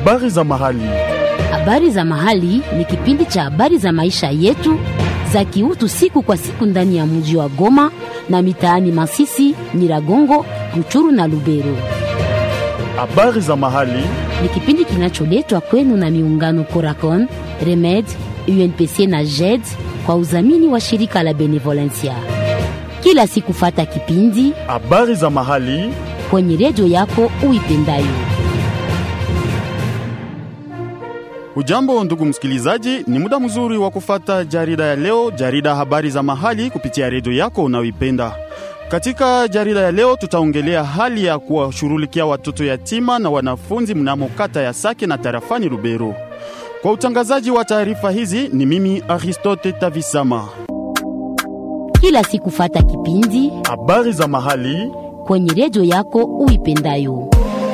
Habari za mahali. Habari za mahali ni kipindi cha habari za maisha yetu za kiutu siku kwa siku ndani ya mji wa Goma na mitaani Masisi, Nyiragongo, Ruchuru na Lubero. Habari za mahali. Ni kipindi kinacholetwa kwenu na miungano Coracon, Remed, UNPC na JED kwa udhamini wa shirika la Benevolencia. Kila siku fata kipindi Habari za mahali. kwenye redio yako uipendayo. Hujambo ndugu msikilizaji, ni muda mzuri wa kufata jarida ya leo, jarida habari za mahali kupitia redio yako unayoipenda. Katika jarida ya leo tutaongelea hali ya kuwashughulikia watoto yatima na wanafunzi mnamo kata ya Sake na tarafani Lubero. Kwa utangazaji wa taarifa hizi ni mimi Aristote Tavisama. Kila siku fata kipindi Habari za mahali. kwenye redio yako uipendayo.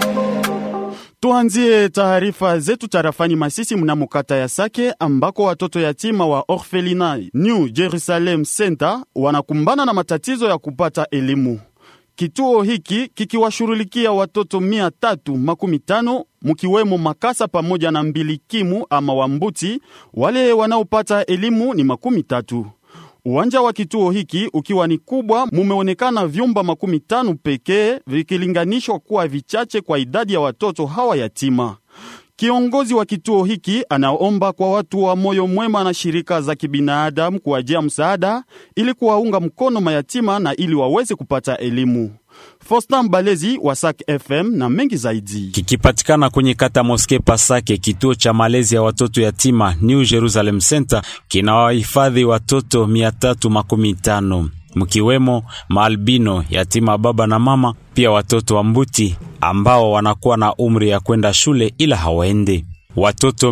Tuanzie taarifa zetu tarafani Masisi mnamo kata ya Sake ambako watoto yatima wa Orphelina New Jerusalem Center wanakumbana na matatizo ya kupata elimu. Kituo hiki kikiwashughulikia watoto mia tatu makumi tano mkiwemo makasa pamoja na mbilikimu ama wambuti. Wale wanaopata elimu ni makumi tatu. Uwanja wa kituo hiki ukiwa ni kubwa, mumeonekana vyumba makumi tano pekee vikilinganishwa kuwa vichache kwa idadi ya watoto hawa yatima. Kiongozi wa kituo hiki anaomba kwa watu wa moyo mwema na shirika za kibinadamu kuwajia msaada ili kuwaunga mkono mayatima na ili waweze kupata elimu. Fostan Balezi wa Sak FM na mengi zaidi. kikipatikana kwenye kata Moske Pasake. Kituo cha malezi ya watoto yatima New Jerusalem Center kinawahifadhi watoto 315 mkiwemo maalbino yatima baba na mama, pia watoto wa mbuti ambao wanakuwa na umri ya kwenda shule ila hawaende. Watoto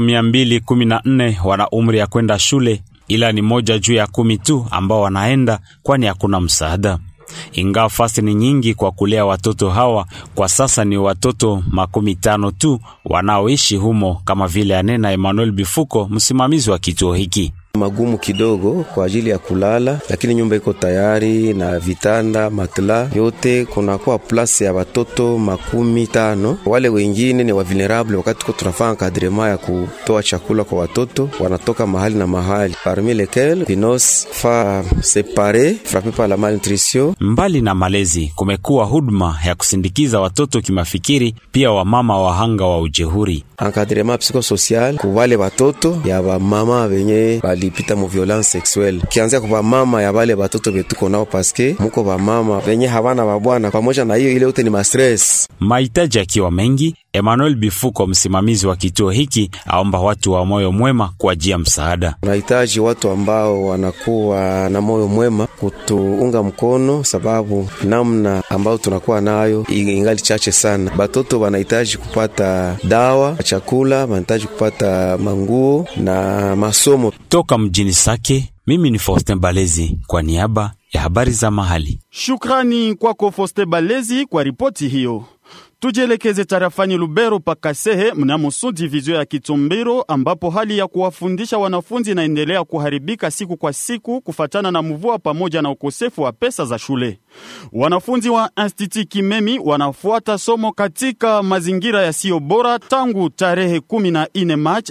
214 wana umri ya kwenda shule ila ni moja juu ya kumi tu ambao wanaenda, kwani hakuna msaada ingawa fasi ni nyingi kwa kulea watoto hawa, kwa sasa ni watoto makumi tano tu wanaoishi humo, kama vile anena Emmanuel Bifuko, msimamizi wa kituo hiki. magumu kidogo kwa ajili ya kulala, lakini nyumba iko tayari na vitanda matla yote. Kunakuwa plasi ya watoto makumi tano. Wale wengine ni wa vulnerable. Wakati tuko tunafanya kadrema ya kutoa chakula kwa watoto, wanatoka mahali na mahali, parmi lesquels vinos fa separe frappe par la malnutrition Mbali na malezi, kumekuwa huduma ya kusindikiza watoto kimafikiri, pia wamama wahanga wa ujehuri. encadrement psychosocial ku wale watoto ya bamama benye balipita mu violence sexuelle, kianzia kwa bamama ya wale watoto betuko nao, paske muko bamama benye habana babwana. Pamoja na hiyo, ile yote ni mastress. Mahitaji akiwa mengi, Emmanuel Bifuko, msimamizi wa kituo hiki, aomba watu wa moyo mwema kuajia msaada. Tunahitaji watu ambao wanakuwa na moyo mwema kutuunga mkono, sababu namna ambayo tunakuwa nayo ingali chache sana. Batoto wanahitaji kupata dawa, chakula, wanahitaji kupata manguo na masomo. Toka mjini Sake, mimi ni Faustin Balezi kwa niaba ya habari za mahali. Shukrani kwako Foste Balezi kwa ripoti hiyo. Tujielekeze tarafani Lubero pakasehe mnamo su divizio ya Kitombero ambapo hali ya kuwafundisha wanafunzi inaendelea kuharibika siku kwa siku kufatana na mvua pamoja na ukosefu wa pesa za shule. Wanafunzi wa Institut Kimemi wanafuata somo katika mazingira yasiyo bora tangu tarehe 14 Machi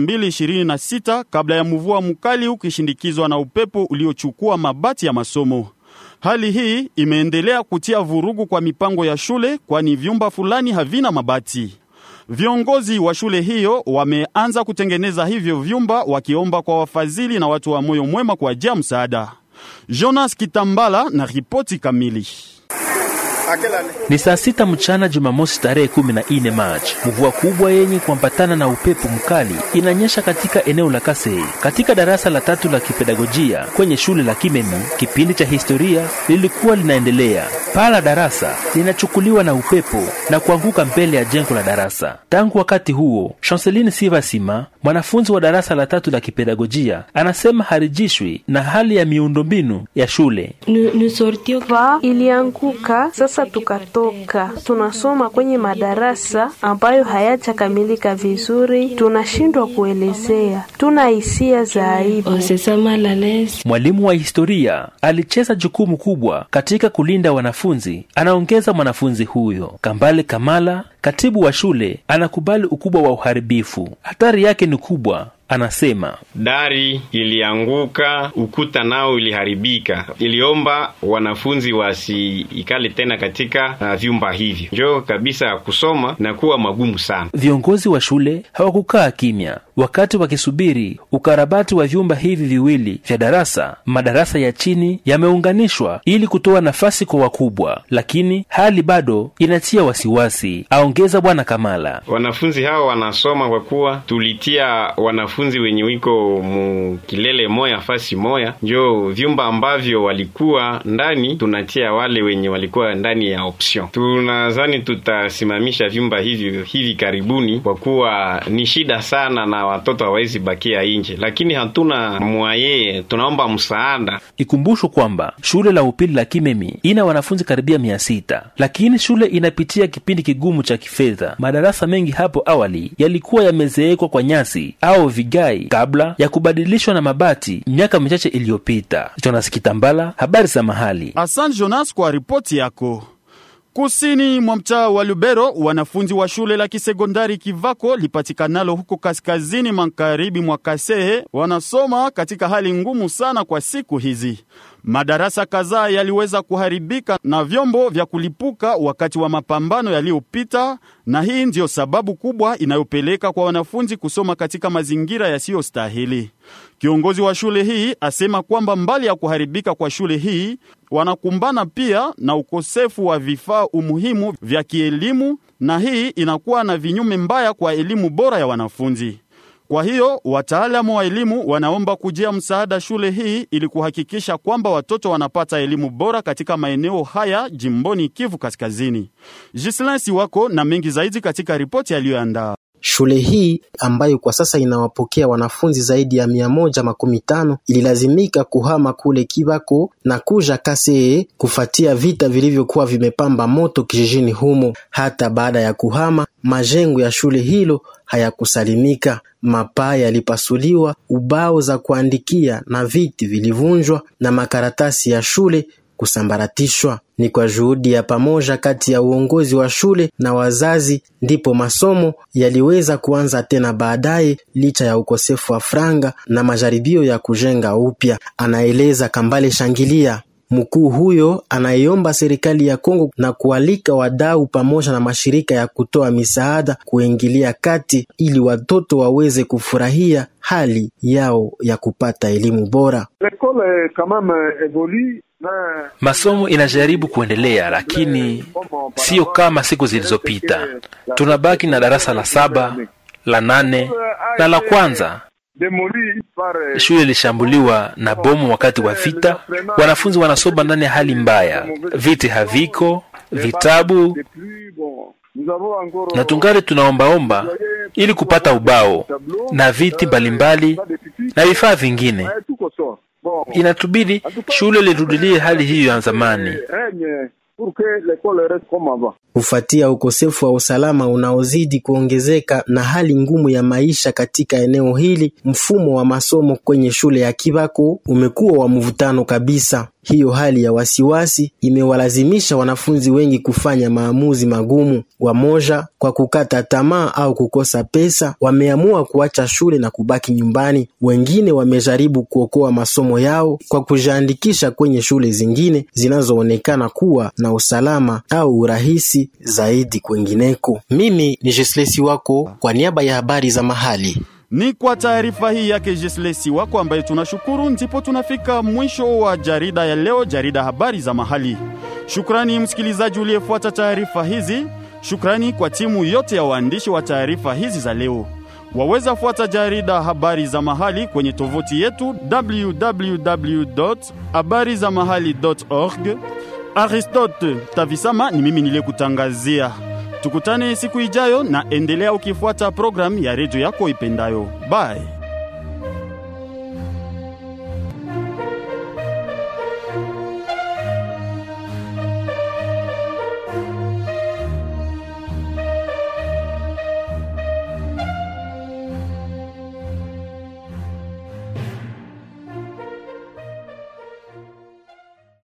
2026 kabla ya mvua mkali ukishindikizwa na upepo uliochukua mabati ya masomo. Hali hii imeendelea kutia vurugu kwa mipango ya shule kwani vyumba fulani havina mabati. Viongozi wa shule hiyo wameanza kutengeneza hivyo vyumba wakiomba kwa wafadhili na watu wa moyo mwema kuajia msaada. Jonas Kitambala na ripoti kamili. Ni saa sita mchana Jumamosi tarehe kumi na nne Machi. Mvua kubwa yenye kuambatana na upepo mkali inanyesha katika eneo la Kasei. Katika darasa la tatu la kipedagojia kwenye shule la Kimemi, kipindi cha historia lilikuwa linaendelea. Paa la darasa linachukuliwa na upepo na kuanguka mbele ya jengo la darasa. Tangu wakati huo, Chanceline Sivasima, mwanafunzi wa darasa la tatu la kipedagojia, anasema harijishwi na hali ya miundombinu ya shule. Nusortio ilianguka sasa sasa tukatoka, tunasoma kwenye madarasa ambayo hayajakamilika vizuri, tunashindwa kuelezea, tuna hisia za aibu. Mwalimu wa historia alicheza jukumu kubwa katika kulinda wanafunzi, anaongeza mwanafunzi huyo. Kambale Kamala, katibu wa shule, anakubali ukubwa wa uharibifu. Hatari yake ni kubwa. Anasema dari ilianguka, ukuta nao iliharibika. Iliomba wanafunzi wasiikale tena katika uh, vyumba hivyo, njo kabisa ya kusoma na kuwa magumu sana. viongozi wa shule hawakukaa kimya wakati wakisubiri ukarabati wa vyumba hivi viwili vya darasa. Madarasa ya chini yameunganishwa ili kutoa nafasi kwa wakubwa, lakini hali bado inatia wasiwasi, aongeza Bwana Kamala. Wanafunzi hao wanasoma kwa kuwa tulitia wanafunzi wenye wiko mu kilele moya fasi moya, njo vyumba ambavyo walikuwa ndani tunatia wale wenye walikuwa ndani ya option. Tunadhani tutasimamisha vyumba hivyo hivi karibuni, kwa kuwa ni shida sana na watoto hawawezi bakia nje, lakini hatuna mwaye, tunaomba msaada. Ikumbushwe kwamba shule la upili la Kimemi ina wanafunzi karibia mia sita, lakini shule inapitia kipindi kigumu cha kifedha. Madarasa mengi hapo awali yalikuwa yamezeekwa kwa nyasi au vigai kabla ya kubadilishwa na mabati miaka michache iliyopita. Jonas Kitambala, habari za mahali. Asante Jonas kwa ripoti yako. Kusini mwa mtaa wa Lubero, wanafunzi wa shule la kisekondari Kivako lipatikanalo huko kaskazini magharibi mwa Kasehe wanasoma katika hali ngumu sana kwa siku hizi. Madarasa kadhaa yaliweza kuharibika na vyombo vya kulipuka wakati wa mapambano yaliyopita, na hii ndiyo sababu kubwa inayopeleka kwa wanafunzi kusoma katika mazingira yasiyostahili. Kiongozi wa shule hii asema kwamba mbali ya kuharibika kwa shule hii, wanakumbana pia na ukosefu wa vifaa umuhimu vya kielimu, na hii inakuwa na vinyume mbaya kwa elimu bora ya wanafunzi. Kwa hiyo wataalamu wa elimu wanaomba kujia msaada shule hii ili kuhakikisha kwamba watoto wanapata elimu bora katika maeneo haya jimboni Kivu Kaskazini. Gislin Siwako na mengi zaidi katika ripoti aliyoandaa. Shule hii ambayo kwa sasa inawapokea wanafunzi zaidi ya mia moja makumi tano ililazimika kuhama kule Kibako na kuja Kasee kufuatia vita vilivyokuwa vimepamba moto kijijini humo. Hata baada ya kuhama, majengo ya shule hilo hayakusalimika. Mapaa yalipasuliwa, ubao za kuandikia na viti vilivunjwa na makaratasi ya shule kusambaratishwa. Ni kwa juhudi ya pamoja kati ya uongozi wa shule na wazazi ndipo masomo yaliweza kuanza tena baadaye, licha ya ukosefu wa franga na majaribio ya kujenga upya, anaeleza Kambale Shangilia. Mkuu huyo anaiomba serikali ya Kongo na kualika wadau pamoja na mashirika ya kutoa misaada kuingilia kati ili watoto waweze kufurahia hali yao ya kupata elimu bora. Masomo inajaribu kuendelea, lakini siyo kama siku zilizopita. Tunabaki na darasa la saba, la nane na la kwanza. Shule ilishambuliwa na bomu wakati wa vita. Wanafunzi wanasoma ndani ya hali mbaya, viti haviko, vitabu na tungali tunaombaomba ili kupata ubao na viti mbalimbali na vifaa vingine. Inatubidi shule lirudilie hali hiyo ya zamani. Kufuatia ukosefu wa usalama unaozidi kuongezeka na hali ngumu ya maisha katika eneo hili, mfumo wa masomo kwenye shule ya Kibako umekuwa wa mvutano kabisa. Hiyo hali ya wasiwasi imewalazimisha wanafunzi wengi kufanya maamuzi magumu. Wamoja kwa kukata tamaa au kukosa pesa, wameamua kuacha shule na kubaki nyumbani. Wengine wamejaribu kuokoa masomo yao kwa kujiandikisha kwenye shule zingine zinazoonekana kuwa na usalama au urahisi zaidi kwengineko. Mimi ni Jeslesi wako kwa niaba ya habari za mahali. Ni kwa taarifa hii yake Jeslesi wako ambaye tunashukuru, ndipo tunafika mwisho wa jarida ya leo, jarida habari za mahali. Shukrani msikilizaji uliyefuata taarifa hizi. Shukrani kwa timu yote ya waandishi wa taarifa hizi za leo. Waweza fuata jarida habari za mahali kwenye tovuti yetu www habari za mahali.org. Aristote Tavisama ni mimi niliyekutangazia. Tukutane siku ijayo na endelea ukifuata programu ya redio yako ipendayo. Bye.